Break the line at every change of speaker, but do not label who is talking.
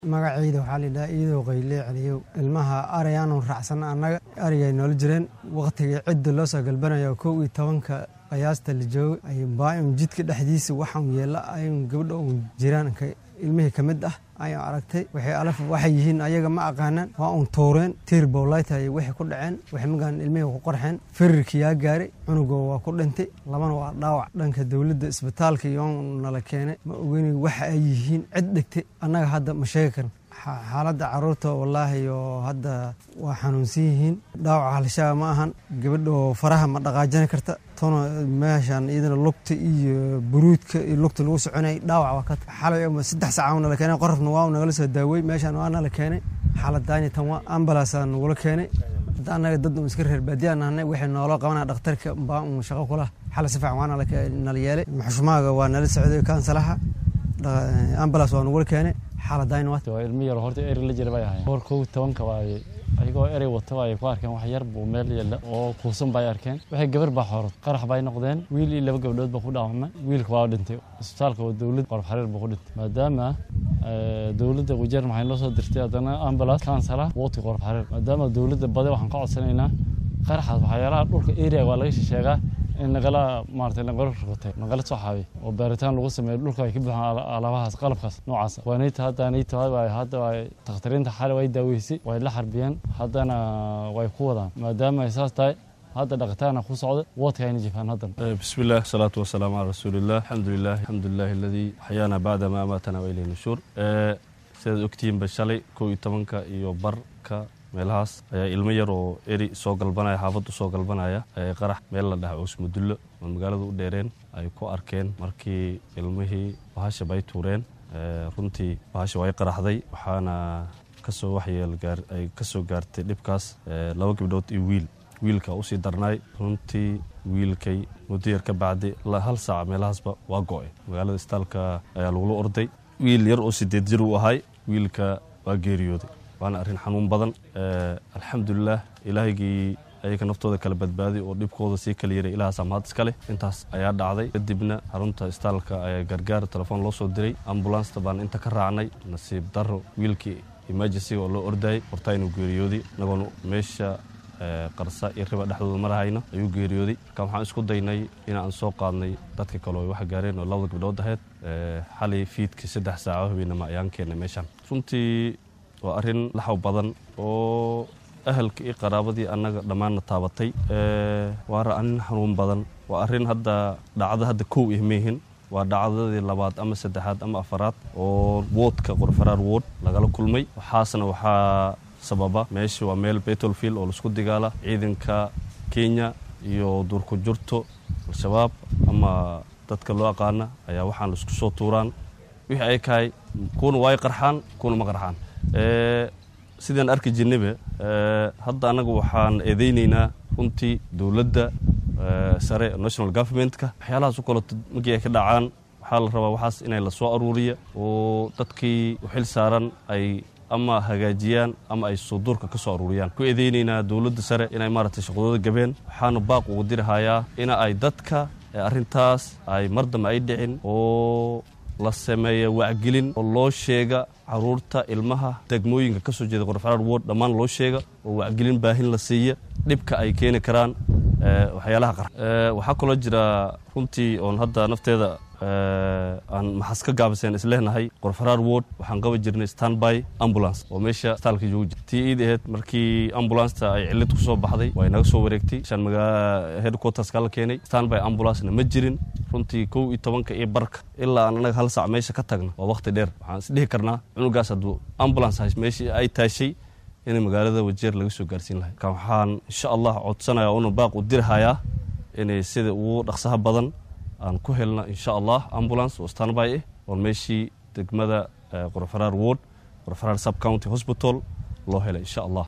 magacayda waxaa layidhaha iidow qayle celiyow ilmaha arayaanu raacsanna annaga arigay noola jireen wakhtigii cidda loo soo galbanayo kow iyo tobanka qiyaasta la joogo ayuunbaa-un jidka dhexdiisa waxaan yeella ayun gabadha un jiraan ilmihii ka mid ah ayaan aragtay waxay alaf waxay yihiin ayaga ma aqaanaan waa un tuureen tiir bowlaytay waxay ku dhaceen waxay magaan ilmihii ku qarxeen firirkii yaa gaaray cunugoo waa ku dhintay labana waa dhaawac dhanka dowladda isbitaalka iyo nala keenay ma ogeni waxa ay yihiin cid dhigtay annaga hadda ma sheegi karan xaaladda caruurta wallaahi oo hadda waa xanuunsan yihiin dhaawaca halshaga ma ahan gabadhoo faraha ma dhaqaajani karta tona meeshaan iyadana lugta iyo buruudka iyo lugta lagu soconayay dhaawac waa ka xalay saddex saaca nala keenay qorafna waa nagala soo daawey meeshaan waa nala keenay xaaladdaani tan waa ambalaasaa nagula keenay hadda annaga dad un iska reer baadiyaa nahnay waxay nooloo qabanaa dhakhtarka baa un shaqo kula xala si fiican waa nala yeelay maxushmaaga waa nala socday kaansalaha ambalaas waa nagula keenay
waa ilmo yar horta eri la jira bay ahayn boor kow tobanka waay ayagoo erey wata ay ku arkeen wax yar buu meel yeela oo kuusan bay arkeen waxay gabar baa xoorad qarax bay noqdeen wiil iyo laba gabdhood baa ku dhaawacmay wiilka waa dhintay isbitaalka waa dowlad qorf xariir buu ku dhintay maadaama dowladda wajeer maxay noo soo dirtay haddana ambulance kansala wooti qorf xariir maadaama dowladda bade waxaan ka codsanaynaa qaraxaas waxyaalaha dhulka area waa laga shisheegaa in nagala maarata nagala rugtay nagala soo xaabiy oo baaritaan lagu sameeyo dhulka ay ka buuxaan alaabahaas qalabkaas noocaas waanayta hadda anayta waay hadda way takhtariinta xale way daaweysay way la xarbiyeen haddana way ku wadaan maadaama ay saas tahay hadda dhaqitaana ku socda woodka ayna jifaan haddan
bismi illah salaatu wasalaamu calaa rasuulillah alxamdulilah alxamdulilahi aladii axyaana bacda ma amaatana wa ilayhi nushuur sidaad ogtihiinba shalay kow iyo tobanka iyo barka meelahaas ayaa ilmo yar oo eri soo galbanaya xaafaddu soo galbanaya qarax meel la dhaha oosmudullo oo magaalada u dheereen ay ku arkeen markii ilmihii bahasha bay tuureen runtii bahasha way qaraxday waxaana kasoo waxyeel ay ka soo gaartay dhibkaas laba gabdhood iyo wiil wiilka usii darnaay runtii wiilkay muddo yar ka bacdi hal saac meelahaasba waa go-ay magaalada istaalka ayaa lagula orday wiil yar oo sideed jir uu ahay wiilka waa geeriyooday waana arrin xanuun badan alxamdulilah ilaahygii ayaga naftooda kala badbaaday oo dhibkooda sii kala yaray ilaahaasa mahad iska leh intaas ayaa dhacday kadibna xarunta istaalka ayaa gargaar telefoon loo soo diray ambulansta baan inta ka raacnay nasiib daro wiilkii emergencyga oo loo ordayay hortaaynu geeriyooday inagoon meesha qarsa iyo riba dhexdooda marahayna ayuu geeriyooday marka waxaan isku daynay inaan soo qaadnay dadka kale oo wax gaareen oo labada gabdhood ahayd xalay fiidkii saddex saaco habeenama ayaan keennay meeshaan runtii waa arrin laxaw badan oo ahalka iyo qaraabadii annaga dhammaanna taabatay waana arrin xanuun badan waa arrin hadda dhacdo hadda kow ih meehin waa dhacdadii labaad ama saddexaad ama afaraad oo woodka qorfaraar wood lagala kulmay waxaasna waxaa sababa meesha waa meel betolfield oo laisku digaala ciidanka kenya iyo duurku jurto al-shabaab ama dadka loo aqaana ayaa waxaan laisku soo tuuraan wixii ay kahay kuwana waay qarxaan kuwana ma qarxaan sidaan arki jirnayba hadda annaga waxaan eedeynaynaa runtii dowladda sare national governmentka waxyaalahaas u kaleto markii ay ka dhacaan waxaa la rabaa waxaas inay la soo aruuriya oo dadkii u xil saaran ay ama hagaajiyaan ama ay suduurka ka soo aruuriyaan ku eedeynaynaa dowladda sare inay maaragtay shaqadooda gabeen waxaana baaq ugu dirahayaa ina ay dadka arrintaas ay mar dambe ay dhicin oo la sameeya wacgelin oo loo sheega caruurta ilmaha degmooyinka ka soo jeeda qorfaraar wood dhammaan loo sheega oo wacgelin baahin la siiya dhibka ay keeni karaan waxyaalaha qar waxaa kaloo jira runtii oon hadda nafteeda aan maxas ka gaabiseen isleenahay qorfaraar wood waxaan qaba jirnay standby ambulance oo meesha istaalka joogu jira tii iid aheyd markii ambulanceta ay cillid ku soo baxday way naga soo wareegtay shan magaa headquarterska la keenay standby ambulancena ma jirin runtii kow iyo tobanka iyo barka ilaa aan anaga hal saac meesha ka tagna waa wakhti dheer waxaan isdhihi karnaa cunugaas hadduu ambulance meeshii ay taashay inay magaalada wajeer laga soo gaarsiin lahay marka waxaan insha allah codsanaya una baaq u dirhayaa inay sida ugu dhaqsaha badan aan ku helna insha allah ambulance oo standby ah oon meeshii degmada qorfaraar ward qorfaraar sub county hospital loo helay insha allah